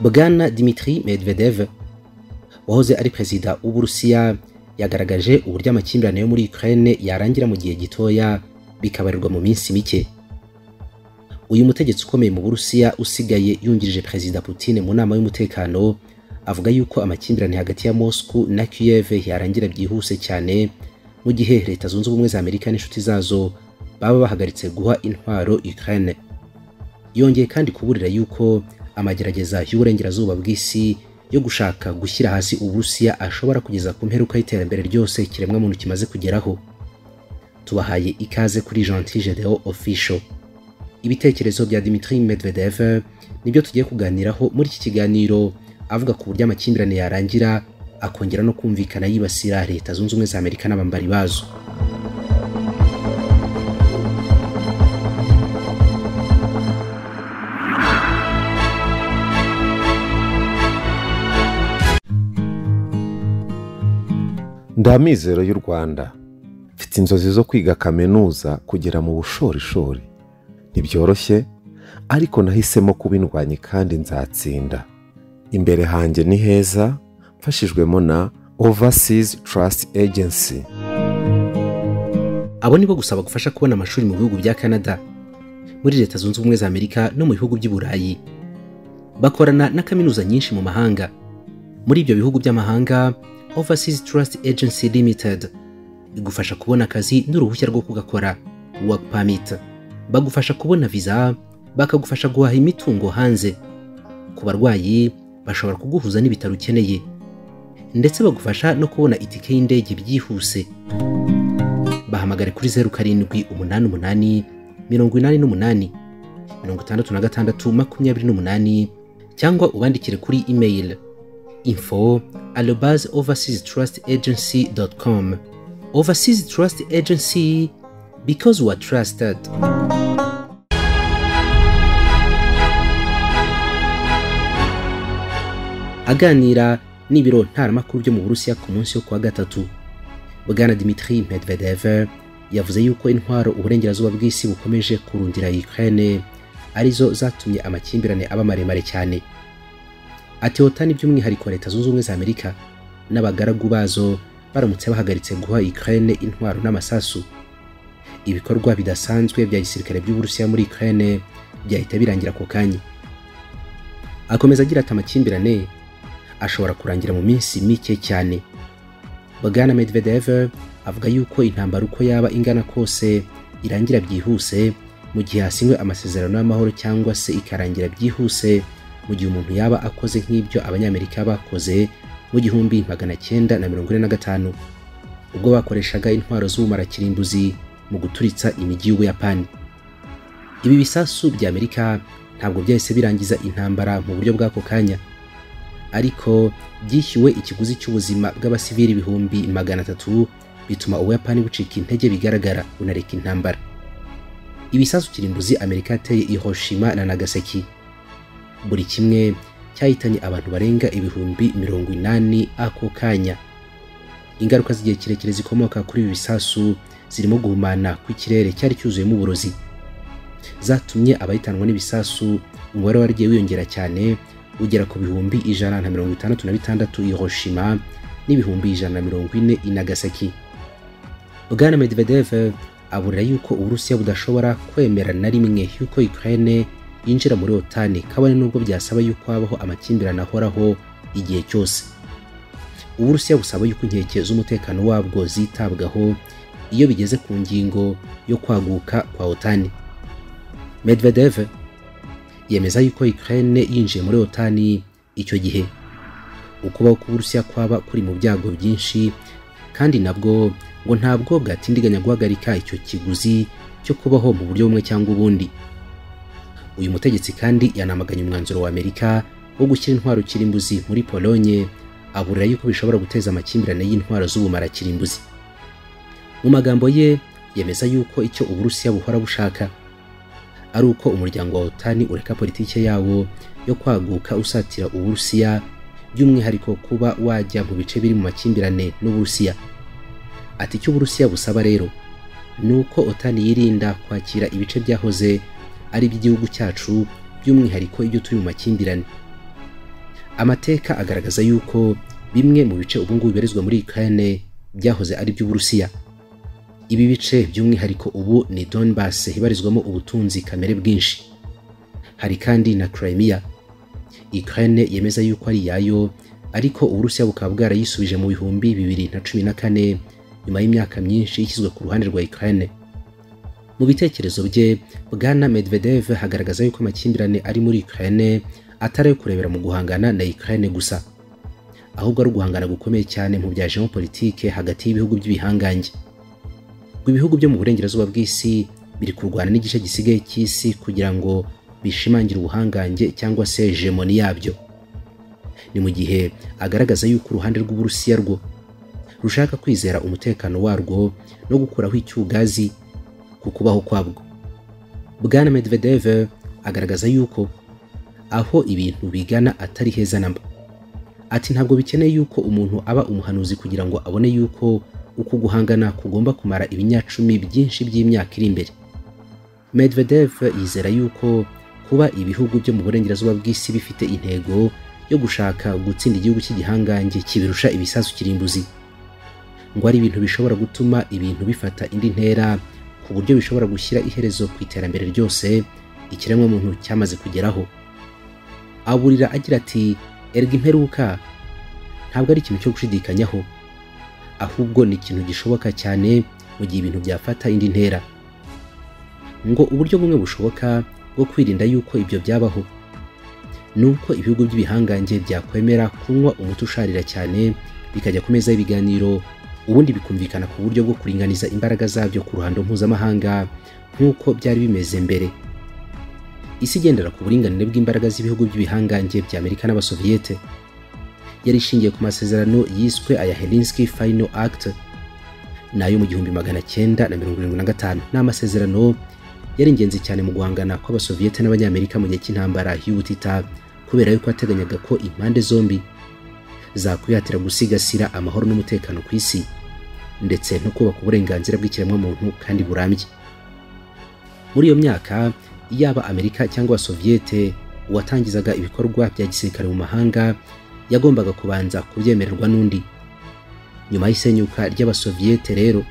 bwana dimitri medvedev wahoze ari perezida w'uburusiya yagaragaje uburyo amakimbirane yo muri ukraine yarangira mu gihe gitoya bikabarirwa mu minsi mike uyu mutegetsi ukomeye mu burusiya usigaye yungirije perezida Putin mu nama y'umutekano avuga yuko amakimbirane hagati ya moscow na kiev yarangira byihuse cyane mu gihe leta zunze ubumwe za amerika n'inshuti zazo baba bahagaritse guha intwaro ukraine yongeye kandi kuburira yuko amagerageza y'uburengerazuba bw'isi yo gushaka gushyira hasi uburusiya ashobora kugeza ku mperuka y'iterambere ryose ikiremwamuntu kimaze kugeraho tubahaye ikaze kuri gentil gedeon official ibitekerezo bya dimitri medvedev nibyo tugiye kuganiraho muri iki kiganiro avuga ku buryo amakimbirane yarangira akongera no kumvikana yibasira leta zunze ubumwe za amerika n'abambari bazo ndamizero y'u rwanda mfite inzozi zo kwiga kaminuza kugera mu bushorishori ntibyoroshye ariko nahisemo kubindwanya kandi nzatsinda imbere hanjye ni heza mfashijwemo na overseas trust agency abo nibo gusaba gufasha kubona amashuri mu bihugu bya canada muri leta zunze ubumwe za amerika no mu bihugu by'i burayi bakorana na kaminuza nyinshi mu mahanga muri ibyo bihugu by'amahanga Overseas Trust Agency Limited igufasha kubona akazi n'uruhushya rwo kugakora work permit bagufasha kubona visa bakagufasha guhaha imitungo hanze ku barwayi bashobora kuguhuza n'ibitaro ukeneye ndetse bagufasha no kubona itike y'indege byihuse bahamagare kuri zeru karindwi umunani umunani mirongo inani n'umunani mirongo itandatu na gatandatu makumyabiri n'umunani cyangwa ubandikire kuri email info arobase overseas trust agency dot com overseas trust agency because we are trusted aganira n'ibiro ntaramakuru byo mu burusiya ku munsi wo kuwa gatatu bwana dimitri medvedev yavuze yuko intwaro uburengerazuba bw'isi bukomeje kurundira ukraine arizo zatumye amakimbirane aba maremare cyane atewotani by'umwihariko leta zunze ubumwe za amerika n'abagaragu bazo baramutse bahagaritse guha ukraine intwaro n'amasasu ibikorwa bidasanzwe bya gisirikare by'uburusiya muri ukraine byahita birangira ako kanya akomeza agira ati amakimbirane ashobora kurangira mu minsi mike cyane bwana medvedev avuga yuko intambara uko yaba ingana kose irangira byihuse mu gihe hasinywe amasezerano y'amahoro cyangwa se ikarangira byihuse mu gihe umuntu yaba akoze nk'ibyo abanyamerika bakoze mu gihumbi magana cyenda na mirongo ine na gatanu ubwo bakoreshaga intwaro z'ubumarakirimbuzi mu guturitsa imijyi y'ubuyapani ibi bisasu bya amerika ntabwo byahise birangiza intambara mu buryo bw'ako kanya ariko byishyuwe ikiguzi cy'ubuzima bw'abasivili ibihumbi magana atatu bituma ubuyapani bucika intege bigaragara bunareka intambara ibisasu kirimbuzi amerika yateye ihoshima na nagasaki buri kimwe cyahitanye abantu barenga ibihumbi mirongo inani ako kanya ingaruka z'igihe kirekire zikomoka kuri ibi bisasu zirimo guhumana kw'ikirere cyari cyuzuyemo uburozi zatumye abahitanwa n'ibisasu umubare waragiye wiyongera cyane ugera ku bihumbi ijana na mirongo itandatu na bitandatu Hiroshima n'ibihumbi ijana na mirongo ine i Nagasaki Bwana Medvedev aburira yuko Uburusiya budashobora kwemera na rimwe yuko Ukraine yinjira muri otani kabone n'ubwo byasaba yuko habaho amakimbirane ahoraho igihe cyose uburusiya busaba yuko inkeke z'umutekano wabwo zitabwaho iyo bigeze ku ngingo yo kwaguka kwa otani medvedev yemeza yuko ukraine yinjiye muri otani icyo gihe ukubaho k'uburusiya kwaba kuri mu byago byinshi kandi nabwo ngo ntabwo bwatindiganya guhagarika icyo kiguzi cyo kubaho mu buryo bumwe cyangwa ubundi uyu mutegetsi kandi yanamaganye umwanzuro wa amerika wo gushyira intwaro kirimbuzi muri polonye aburira yuko bishobora guteza amakimbirane y'intwaro z'ubumara kirimbuzi mu magambo ye yemeza yuko icyo uburusiya buhora bushaka ari uko umuryango wa otani ureka politike yawo yo kwaguka usatira uburusiya by'umwihariko kuba wajya mu bice biri mu makimbirane n'uburusiya ati icyo uburusiya busaba rero ni uko otani yirinda kwakira ibice byahoze ari iby'igihugu cyacu by'umwihariko ibyo turi mu makimbirane amateka agaragaza yuko bimwe mu bice ubungubu bibarizwa muri ukraine byahoze ari iby'uburusiya ibi bice by'umwihariko ubu ni donbas ibarizwamo ubutunzi kamere bwinshi hari kandi na crimea ukraine yemeza yuko ari iyayo ariko uburusiya bukaba bwarayisubije mu bihumbi bibiri na cumi na kane nyuma y'imyaka myinshi ishyizwe ku ruhande rwa ukraine mu bitekerezo bye bwana medvedev hagaragaza yuko amakimbirane ari muri ukraine atari ayo kurebera mu guhangana na ukraine gusa ahubwo ari uguhangana gukomeye cyane mu bya geopolitike hagati y'ibihugu by'ibihangange ngo ibihugu byo mu burengerazuba bw'isi biri kurwana n'igice gisigaye cy'isi kugira ngo bishimangire ubuhangange cyangwa se hegemoni yabyo ni mu gihe agaragaza yuko uruhande rw'uburusiya rwo rushaka kwizera umutekano warwo no gukuraho icyugazi ku kubaho kwabwo bwana medvedev agaragaza yuko aho ibintu bigana atari heza namba ati ntabwo bikeneye yuko umuntu aba umuhanuzi kugira ngo abone yuko uku guhangana kugomba kumara ibinyacumi byinshi by'imyaka iri imbere medvedev yizera yuko kuba ibihugu byo mu burengerazuba bw'isi bifite intego yo gushaka gutsinda igihugu cy'igihangange kibirusha ibisasu kirimbuzi ngo ari ibintu bishobora gutuma ibintu bifata indi ntera ku buryo bishobora gushyira iherezo ku iterambere ryose ikiremwamuntu cyamaze kugeraho aburira agira ati erga imperuka ntabwo ari ikintu cyo gushidikanyaho ahubwo ni ikintu gishoboka cyane mu gihe ibintu byafata indi ntera ngo uburyo bumwe bushoboka bwo kwirinda yuko ibyo byabaho ni uko ibihugu by'ibihangange byakwemera kunywa umuti usharira cyane bikajya ku meza y'ibiganiro ubundi bikumvikana ku buryo bwo kuringaniza imbaraga zabyo ku ruhando mpuzamahanga nk'uko byari bimeze mbere isi igendera ku buringanire bw'imbaraga z'ibihugu by'ibihangange bya amerika n'abasoviyete yari ishingiye ku masezerano yiswe aya helinsky final act nayo mu gihumbi magana cyenda na mirongo irindwi na gatanu ni amasezerano yari ingenzi cyane mu guhangana kw'abasoviyete n'abanyamerika mu gihe cy'intambara y'ubutita kubera yuko yateganyaga ko impande zombi zakwihatira gusigasira amahoro n'umutekano ku isi ndetse no kubaka uburenganzira bw'ikiremwamuntu kandi burambye muri iyo myaka yaba amerika cyangwa soviyete uwatangizaga ibikorwa bya gisirikare mu mahanga yagombaga kubanza kubyemererwa n'undi nyuma y'isenyuka ry'abasoviyete rero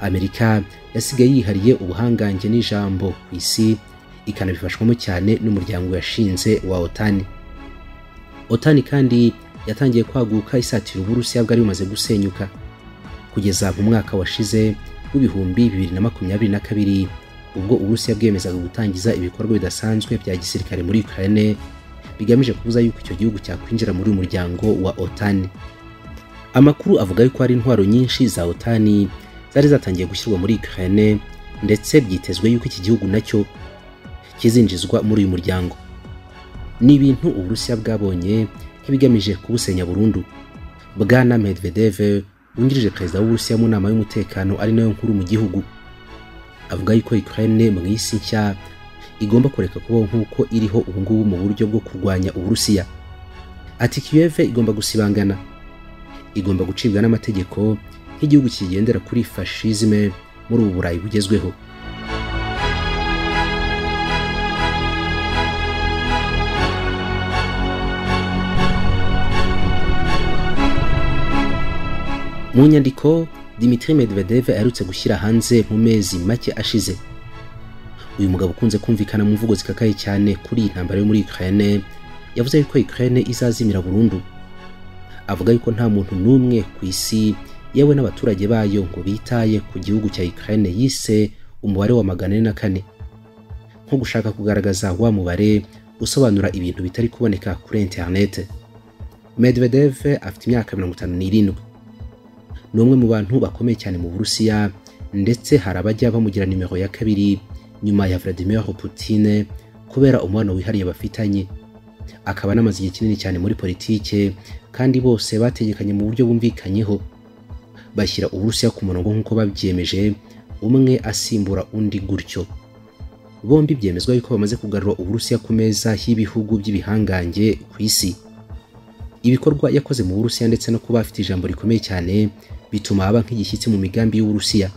amerika yasigaye yihariye ubuhangange n'ijambo ku isi ikanabifashwamo cyane n'umuryango yashinze wa otani otani kandi yatangiye kwaguka isatira uburusiya bwari bumaze gusenyuka kugeza mu mwaka washize w'ibihumbi bibiri na makumyabiri na kabiri ubwo uburusiya bwiyemezaga gutangiza ibikorwa bidasanzwe bya gisirikare muri ukraine bigamije kubuza yuko icyo gihugu cyakwinjira muri uyu muryango wa otani amakuru avuga yuko hari intwaro nyinshi za otani zari zatangiye gushyirwa muri ukraine ndetse byitezwe yuko iki gihugu nacyo kizinjizwa muri uyu muryango ni ibintu uburusiya bwabonye nk'ibigamije kubusenya burundu bwana medvedev wungirije perezida w'uburusiya mu nama y'umutekano ari nayo nkuru mu gihugu avuga yuko ukraine mu isi nshya igomba kureka kubaho nk'uko iriho ubungubu mu buryo bwo kurwanya uburusiya ati kiyeve igomba gusibangana igomba gucibwa n'amategeko nk'igihugu kigendera kuri fashisme muri ubu burayi bugezweho mu nyandiko dimitri medvedev aherutse gushyira hanze mu mezi make ashize uyu mugabo ukunze kumvikana mu mvugo zikakaye cyane kuri iyi ntambara yo muri ukraine yavuze yuko ukraine izazimira burundu avuga yuko nta muntu n'umwe ku isi yewe n'abaturage bayo ngo bitaye ku gihugu cya ukraine yise umubare wa magana ane na kane nko gushaka kugaragaza wa mubare usobanura ibintu bitari kuboneka kuri internet medvedev afite imyaka mirongo itanu n'irindwi ni umwe mu bantu bakomeye cyane mu burusiya ndetse hari abajya bamugira nimero ya kabiri nyuma ya Vladimir Putin kubera umubano wihariye bafitanye akaba anamaze igihe kinini cyane muri politike kandi bose bategekanye mu buryo bumvikanyeho bashyira uburusiya ku murongo nk'uko babyiyemeje umwe asimbura undi gutyo bombi byemezwa yuko bamaze kugarura uburusiya ku meza y'ibihugu by'ibihangange ku isi ibikorwa yakoze mu burusiya ndetse no kuba afite ijambo rikomeye cyane bituma aba nk'igishyitsi mu migambi y'uburusiya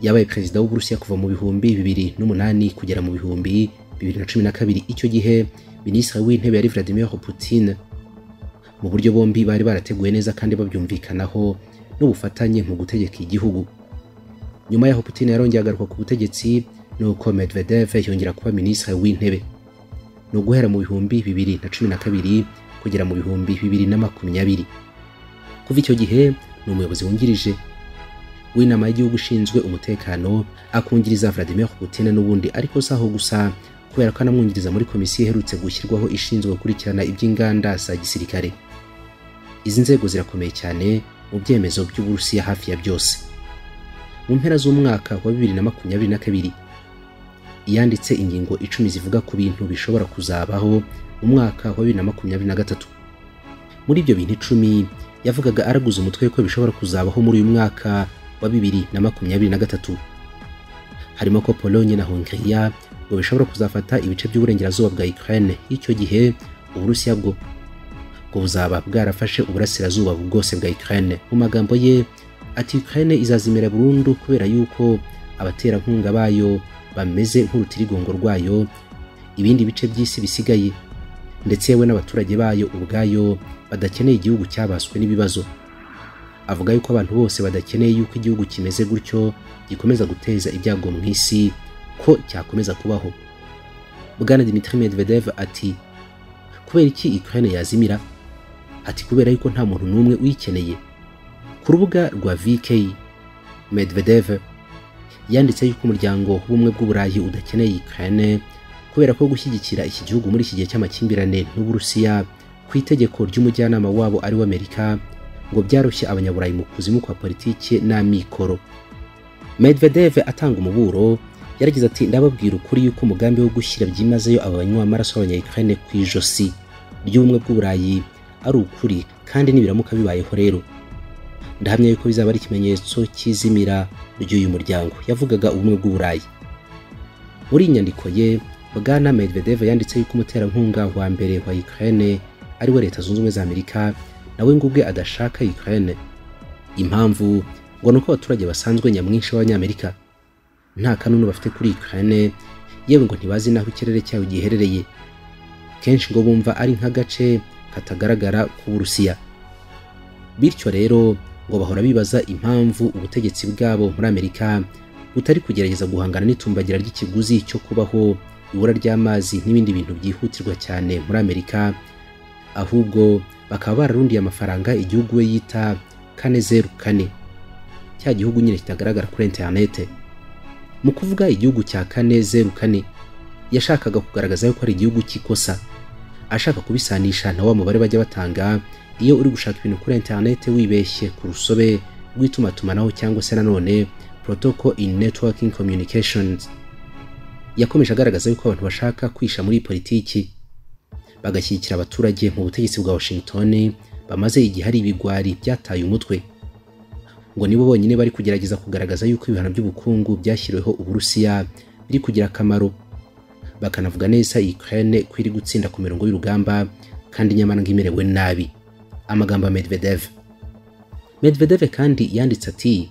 yabaye perezida w'uburusiya kuva mu bihumbi bibiri n'umunani kugera mu bihumbi bibiri na cumi na kabiri icyo gihe minisitiri w'intebe yari vladimir putin mu buryo bombi bari barateguye neza kandi babyumvikanaho n'ubufatanye mu gutegeka igihugu nyuma y'aho putin yarongeye agaruka ku butegetsi nuko medvedev yongera kuba minisitiri w'intebe ni uguhera mu bihumbi bibiri na cumi na kabiri kugera mu bihumbi bibiri na makumyabiri kuva icyo gihe ni umuyobozi wungirije w'inama y'igihugu ushinzwe umutekano akungiriza vladimir putin n'ubundi ariko si aho gusa kubera ko anamwungiriza muri komisiyo iherutse gushyirwaho ishinzwe gukurikirana iby'inganda za gisirikare izi nzego zirakomeye cyane mu byemezo by'uburusiya hafi ya byose mu mpera z'umwaka wa bibiri na makumyabiri na kabiri yanditse ingingo icumi zivuga ku bintu bishobora kuzabaho mu mwaka wa bibiri na makumyabiri na gatatu muri ibyo bintu icumi yavugaga araguza umutwe ko bishobora kuzabaho muri uyu mwaka wa bibiri na makumyabiri na gatatu harimo ko polonye na hongiriya ngo bishobora kuzafata ibice by'uburengerazuba bwa Ukraine y'icyo gihe uburusiya bwo ngo buzaba bwarafashe uburasirazuba bwose bwa Ukraine mu magambo ye ati Ukraine izazimira burundu kubera yuko abaterankunga bayo bameze nk'urutirigongo rwayo ibindi bice by'isi bisigaye ndetse yewe n'abaturage bayo ubwayo badakeneye igihugu cyabaswe n'ibibazo avuga yuko abantu bose badakeneye yuko igihugu kimeze gutyo gikomeza guteza ibyago mu isi ko cyakomeza kubaho bwana dimitri medvedev ati kubera iki ukraine yazimira ati kubera yuko nta muntu n'umwe uyikeneye ku rubuga rwa vk medvedev yanditse yuko umuryango w'ubumwe bw'uburayi udakeneye ukraine kubera ko gushyigikira iki gihugu muri iki gihe cy'amakimbirane n'uburusiya ku itegeko ry'umujyanama wabo ari we amerika ngo byaroshye abanyaburayi mu kuzimu kwa politiki n'amikoro medvedev atanga umuburo yaragize ati ndababwira ukuri yuko umugambi wo gushyira byimazeyo aba banywa amaraso abanyayikane ku ijosi ry'ubumwe bw'uburayi ari ukuri kandi nibiramuka bibayeho rero ndahamya yuko bizaba ari ikimenyetso cy'izimira ry'uyu muryango yavugaga ubumwe bw'uburayi muri iyi nyandiko ye bwana medvedev yanditse yuko umuterankunga wa mbere wa ukraine ariwe leta zunze ubumwe za amerika nawe ngo ubwe adashaka ukraine impamvu ngo ni uko abaturage basanzwe nyamwinshi b'abanyamerika nta kanunu bafite kuri Ukraine yewe ngo ntibazi naho ikirere cyayo giherereye kenshi ngo bumva ari nk'agace katagaragara ku Burusiya bityo rero ngo bahora bibaza impamvu ubutegetsi bwabo muri Amerika butari kugerageza guhangana n'itumbagira ry'ikiguzi cyo kubaho ibura ry'amazi n'ibindi bintu byihutirwa cyane muri Amerika ahubwo bakaba bararundiye amafaranga igihugu we yita kane zeru kane cya gihugu nyine kitagaragara kuri interinete mu kuvuga igihugu cya kane zeru kane yashakaga kugaragaza yuko ari igihugu cy'ikosa ashaka kubisanisha na wa mubare bajya batanga iyo uri gushaka ibintu kuri interinete wibeshye ku rusobe rw'itumatumanaho cyangwa se nanone protocol in networking communications yakomeje agaragaza yuko abantu bashaka kwisha muri politiki bagashyigikira abaturage mu butegetsi bwa washington bamaze igihe ari ibigwari byataye umutwe ngo nibo bonyine bari kugerageza kugaragaza yuko ibihano by'ubukungu byashyiriweho uburusiya biri kugira akamaro bakanavuga neza ukraine ko iri gutsinda ku mirongo y'urugamba kandi nyamara ngo imerewe nabi amagambo ya medvedev medvedev kandi yanditse ati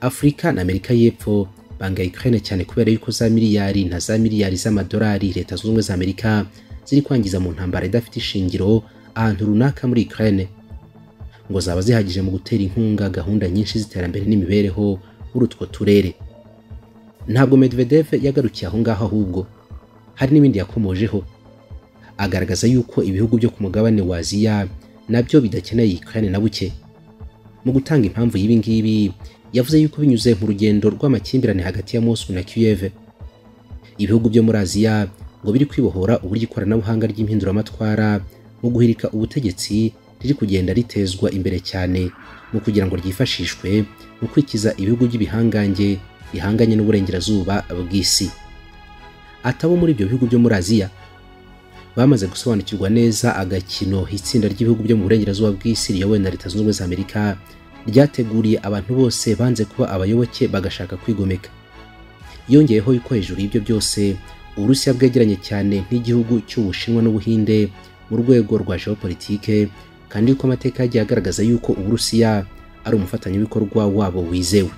afurika na amerika y'epfo banga ukraine cyane kubera yuko za miliyari na za miliyari z'amadolari leta zunze ubumwe za amerika ziri kwangiza mu ntambara idafite ishingiro ahantu runaka muri ukraine ngo zaba zihagije mu gutera inkunga gahunda nyinshi z'iterambere n'imibereho muri utwo turere ntabwo medvedev yagarukiye aho ngaho ahubwo hari n'ibindi yakomojeho agaragaza yuko ibihugu byo ku mugabane wa aziya nabyo bidakeneye ukraine na buke mu gutanga impamvu y'ibi ngibi yavuze yuko binyuze mu rugendo rw'amakimbirane hagati ya mosul na kiev ibihugu byo muri aziya ngo biri kwibohora uburyo ikoranabuhanga ry'impinduramatwara mu guhirika ubutegetsi riri kugenda ritezwa imbere cyane mu kugira ngo ryifashishwe mu kwikiza ibihugu by'ibihangange bihanganye n'uburengerazuba bw'isi atabo muri ibyo bihugu byo muri aziya bamaze gusobanukirwa neza agakino itsinda ry'ibihugu byo mu burengerazuba bw'isi riyobowe na leta zunze ubumwe za amerika ryateguriye abantu bose banze kuba abayoboke bagashaka kwigomeka yongeyeho yuko hejuru y'ibyo byose uburusiya bwegeranye cyane n'igihugu cy'ubushinwa n'ubuhinde mu rwego rwa geopolitike kandi yuko amateka yagiye agaragaza yuko uburusiya ari umufatanyabikorwa wabo wizewe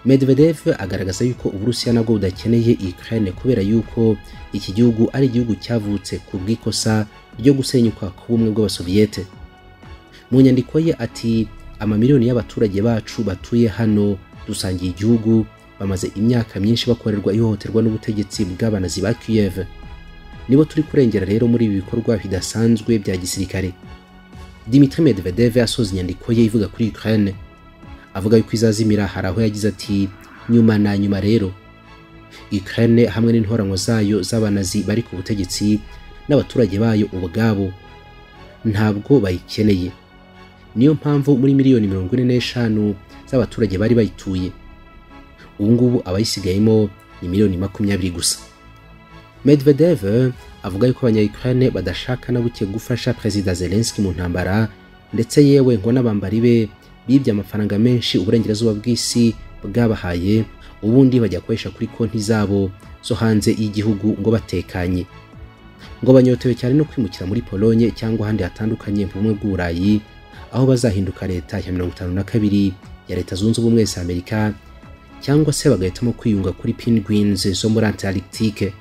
medvedev agaragaza yuko uburusiya nabwo budakeneye ukraine kubera yuko iki gihugu ari igihugu cyavutse ku bw'ikosa ryo gusenyuka k'ubumwe bw'abasoviyete mu nyandiko ye ati amamiliyoni y'abaturage bacu batuye hano dusangiye igihugu bamaze imyaka myinshi bakorerwa ihohoterwa n'ubutegetsi bw'abanazi ba kiyev nibo turi kurengera rero muri ibi bikorwa bidasanzwe bya gisirikare dimitri medvedev asoza inyandiko ye ivuga kuri ukraine avuga yuko izazimira hari aho yagize ati nyuma na nyuma rero ukraine hamwe n'intoranwa zayo z'abanazi bari ku butegetsi n'abaturage bayo ubwabo ntabwo bayikeneye niyo mpamvu muri miliyoni mirongo ine n'eshanu z'abaturage bari bayituye ubu ngubu abayisigayemo ni miliyoni makumyabiri gusa medvedev avuga yuko abanyayukraine badashaka na buke gufasha perezida zelenski mu ntambara ndetse yewe ngo n'abambari be bibye amafaranga menshi uburengerazuba bw'isi bwabahaye ubundi bajya gukoresha kuri konti zabo zo hanze y'igihugu ngo batekanye ngo banyotewe cyane no kwimukira muri polonye cyangwa ahandi hatandukanye mu bumwe bw'uburayi aho bazahinduka leta ya mirongo itanu na kabiri ya leta zunze ubumwe za amerika cyangwa se bagahitamo kwiyunga kuri penguins zo muri antarctique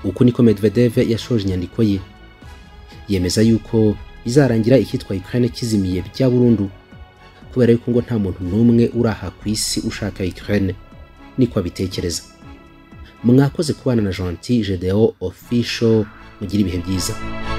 uko niko medvedev yashoje inyandiko ye yemeza yuko bizarangira icyitwa ukraine kizimiye bya burundu kubera yuko ngo nta muntu n'umwe uraha ku isi ushaka ukraine niko abitekereza mwakoze kubana na gentil gedeon official mugire ibihe byiza